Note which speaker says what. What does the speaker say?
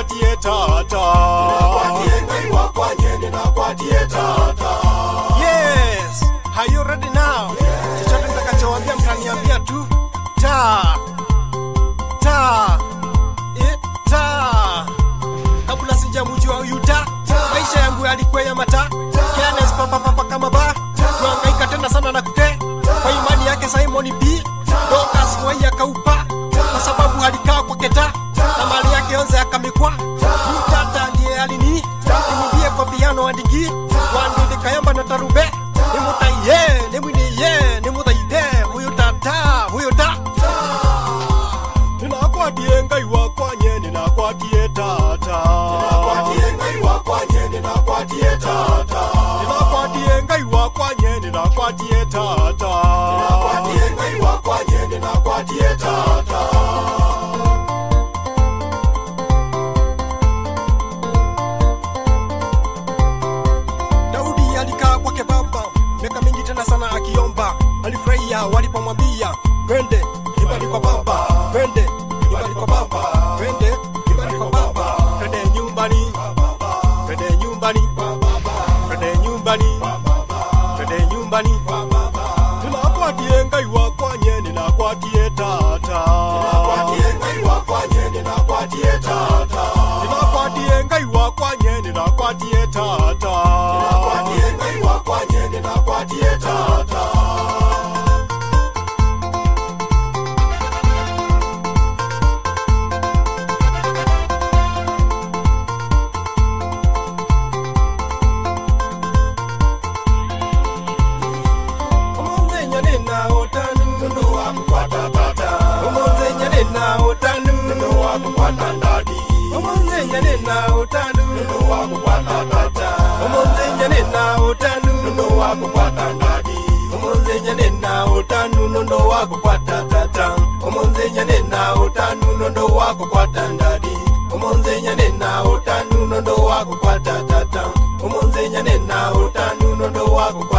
Speaker 1: ninakwatie tata
Speaker 2: Ninakwatie ngai wakwanye ninakwatie tata
Speaker 1: yes are you ready now chochote nitakachowambia mtaniambia tu ta ta eh, ta kabla sijamjua huyu ta maisha yangu yalikuwa ya mata Careless, papa papa kama ba kuangaika tena sana na kute kwa imani yake Simon B Dokas wai akaupa kwa sababu alikaa kwa keta na mali yake yonze akamikwa mtata ndiye alini nimudie kwa piano andiki wandinde kayamba na tarube nimutaiye nimwiniye nimuthaide huyu tata huyu ta ninakwatie ngai wakwanye ninakwatie tata
Speaker 2: Ninakwatie ngai wakwanye ninakwatie tata
Speaker 1: ninakwatie ngai wakwanye ninakwatie tata
Speaker 2: Ninakwatie ngai wakwanye ninakwatie tata
Speaker 1: Daudi alikaa kwake baba miaka mingi tena sana akiomba, alifurahia walipomwambia twende nyumbani kwa baba, twende nyumbani kwa baba, twende nyumbani kwa baba, twende nyumbani, twende nyumbani, twende nyumbani, twende nyumbani. Ninakwatie ngai wakwanye, ninakwatie tata,
Speaker 2: Ninakwatie ngai wakwanye ninakwatie tata
Speaker 1: ninakwatie ngai wakwanye, ninakwatie tata.
Speaker 2: Ninakwatie ngai wakwanye ninakwatie tata
Speaker 1: Omonzenya nina otanu
Speaker 2: Nundu wakukwata tata
Speaker 1: Omonzenya nina otanu
Speaker 2: Nundu wakukwata ndadi
Speaker 1: Omonzenya nina otanu
Speaker 2: Nundu wakukwata tata
Speaker 1: Omonzenya nina otanu
Speaker 2: Nundu wakukwata ndadi
Speaker 1: Omonzenya nina otanu nondo wako kwata tata Omonzenya nina otanu nondo wako kwata ndadi Omonzenya nina otanu nondo wako kwata tata Omonzenya nina otanu nondo wako